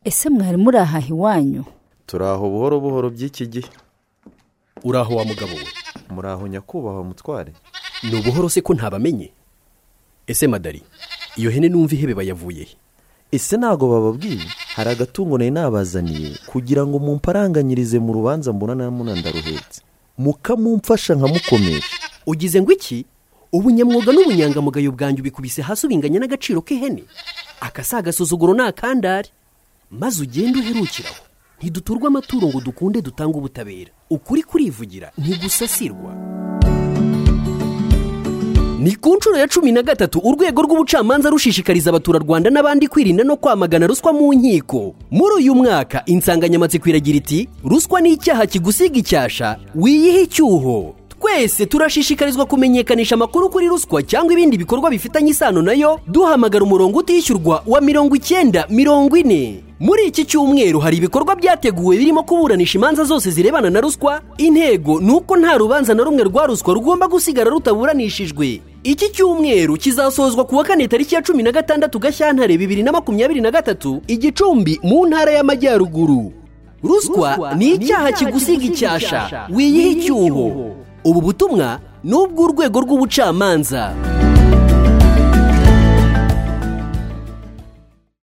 ese mwari murahaha iwanyu turaho buhoro buhoro by'iki gihe uraho wa mugabo we muraho nyakubahwa mutware ni ubuhoro se ko ntabamenye ese madari iyo hene numva ihebe bayavuye he ese ntabwo bababwiye hari agatungo nari nabazaniye kugira ngo mumparanganyirize mu rubanza mbona na munandaruhetse mukamumfasha nkamukomeje ugize ngo iki ubunyamwuga n'ubunyangamugayo bwanjye ubikubise hasi ubinganya n'agaciro k'ihene aka si agasuzuguro ni akandari maze ugende uherukiraho ntiduturwe amaturo ngo dukunde dutange ubutabera ukuri kurivugira ntigusasirwa ni ku nshuro ya cumi na gatatu urwego rw'ubucamanza rushishikariza abaturarwanda n'abandi kwirinda no kwamagana ruswa mu nkiko muri uyu mwaka insanganyamatsiko iragira iti ruswa ni icyaha kigusiga icyasha wiyihe icyuho twese turashishikarizwa kumenyekanisha amakuru kuri ruswa cyangwa ibindi bikorwa bifitanye isano nayo duhamagara umurongo utishyurwa wa mirongo icyenda mirongo ine muri iki cyumweru hari ibikorwa byateguwe birimo kuburanisha imanza zose zirebana na ruswa intego ni uko nta rubanza na rumwe rwa ruswa rugomba gusigara rutaburanishijwe iki cyumweru kizasozwa ku wa kane tariki ya cumi na gatandatu gashyantare bibiri na makumyabiri na gatatu igicumbi mu ntara y'amajyaruguru ruswa ni icyaha kigusiga icyasha wiyihe icyuho ubu butumwa ni ubw'urwego rw'ubucamanza